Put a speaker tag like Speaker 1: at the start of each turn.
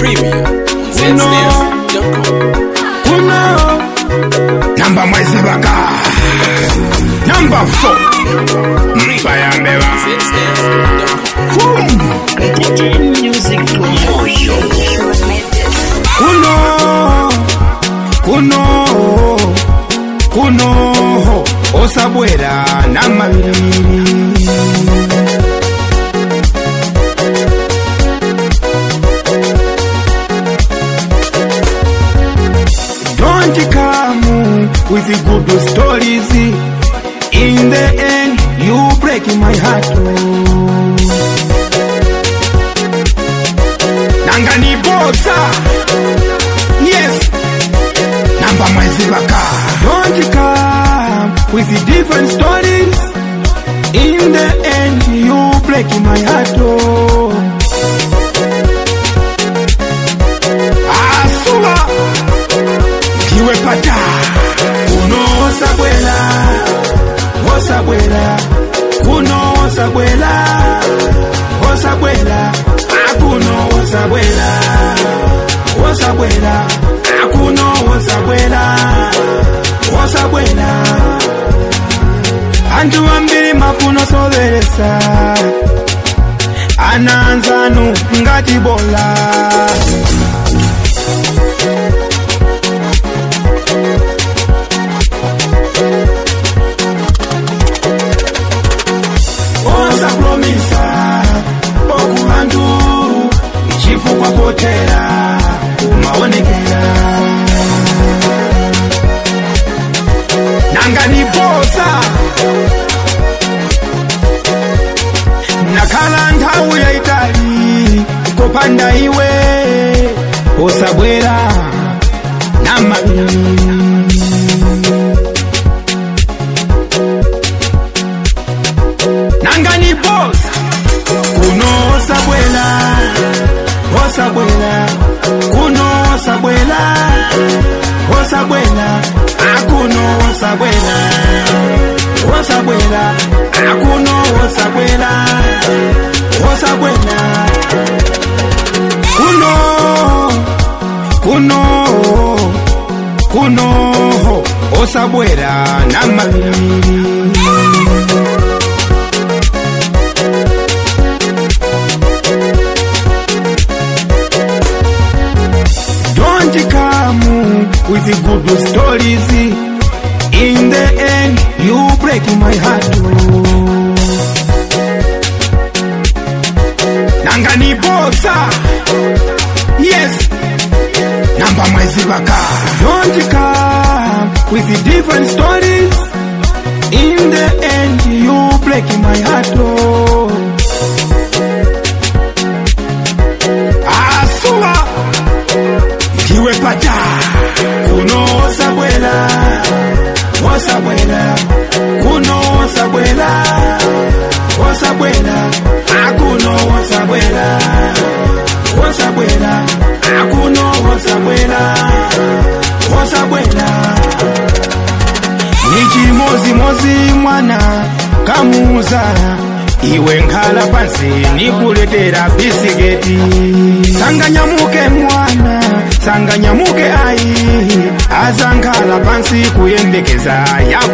Speaker 1: Premium.
Speaker 2: Uno.
Speaker 1: Zsnares.com.
Speaker 2: kuno namba mwezi baka namba 4 mpayambeba
Speaker 1: Zsnares.com.
Speaker 2: kuno kuno kuno osabwera namabiri Don't come with the good stories. In the end, you break my heart. Nangani bosa. Yes. Namba mwezi baka. Don't come with the different stories. In the end, you break my heart. Asuba ndiwe pata kuno osabwela osabwela kuno osabwela osabwela akuno osabwela osabwela akuno osabwela osabwela antu ambiri mafuno soberesa ananzanu ngati bola osapromisa okubantu chifukwa potera umaonekera nanga ni bosa nakhala nthawi yaitali kopanda iwe osabwera namabiri nanga ni boss kuno osabwela osabwela kuno osabwela osabwela akuno osabwela osabwela akuno osabwela osabwela kuno kuno kuno osabwela namabiri Don't come with the good stories. In the end, you break my heart. Nanga ni bosa. Yes. Namba mwezi baka. Don't come with the different stories. In the end, you break my heart. Asua ndiwe pata kuno osabwela osabwela kuno osabwela osabwela akuno osabwela osabwela akuno osabwela osabwela nichimozimozi mwana kamuza iwe nkhala pansi nikuletera bisiketi sanganyamuke mwana sanganyamuke ayi azankhala pansi kuyembekeza ya